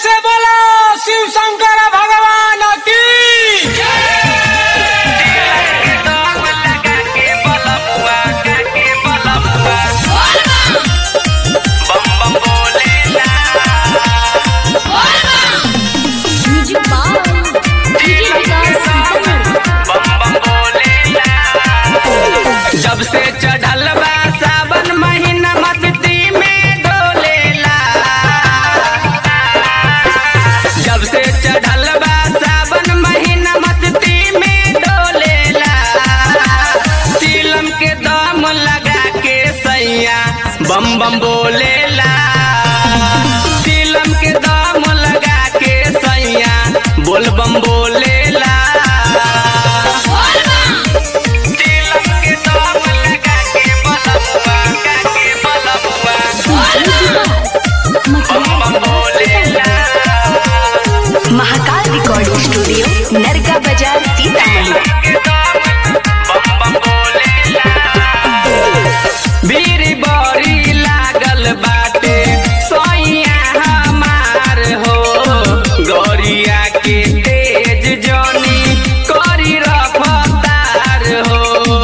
से बोलो शिव शंकर भगवान की music by DJ Vikas Sitamarhi जब से चढ़ल बा सावन महीना मस्ती में डोलेला जब से चढ़ल बा सावन महीना मस्ती में डोलेला चिलम के दम लगा के सैया बम बम बोलेला चिलम के दम लगा के सैया बोल बम बोलेला चिलम के दम लगा के बलमुआ लगा के बलमुआ बम बम बोलेला महाकाल रिकॉर्डिंग स्टूडियो नरका बाजार सीतामढ़ी बीरी बड़ी लागल बाटे सैया हमार हो गौरिया के तेज जनी करी रफ्तार हो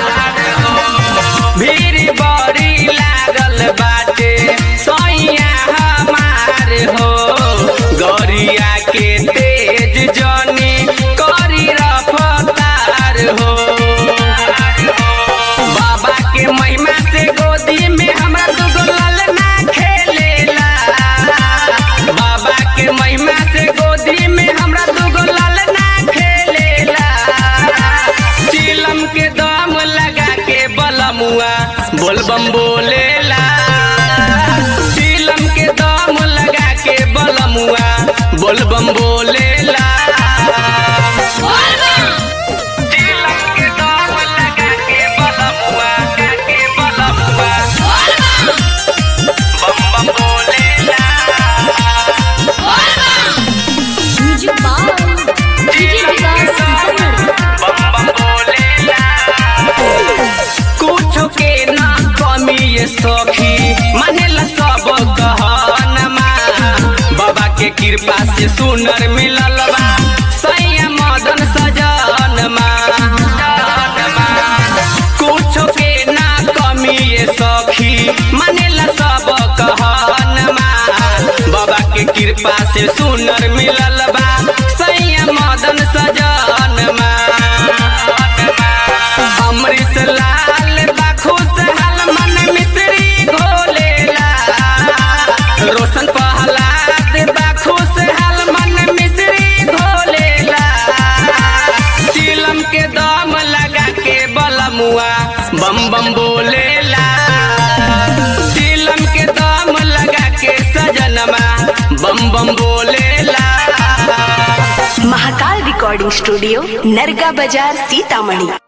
भीड़ बड़ी लागल बाटे सैया हमार हो गौरिया के तेज जनी करी रफ्तार हो बाबा के महिमा से गोदी में हमरा दुगो ललना खेलेला बाबा के महिमा से गोदी में हमरा दुगो ललना खेलेला चिलम के दम लगा के बलमुआ बोलबम बोलेला चिलम के दम लगा के बलमुआ बोलबम बोलेला चिलम के दम लगा के बलमुआ लगा के बलमुआ बम बम बोलेला music by DJ Vikas Sitamarhi बम बम बोलेला कुछ के ना कमी ये सखी मानेला सब कहनमा बाबा के कृपा से सुनर मिलल बा सैया मदन सजनमा कुछ के ना कमी ये सखी मानेला सब कहनमा बाबा के कृपा से सुनर मिलल बा सैया मदन सजनमा अमृत लाल बा खुशहाल मन मिश्री घोलेला रोशन पहलाद बा खुशहाल मन मिश्री घोलेला चिलम के दम लगा के बलमुआ बम बम बोलेला चिलम के दम लगा के सजनमा बम बम बोलेला महाकाल रिकॉर्डिंग स्टूडियो नरका बाजार सीतामढ़ी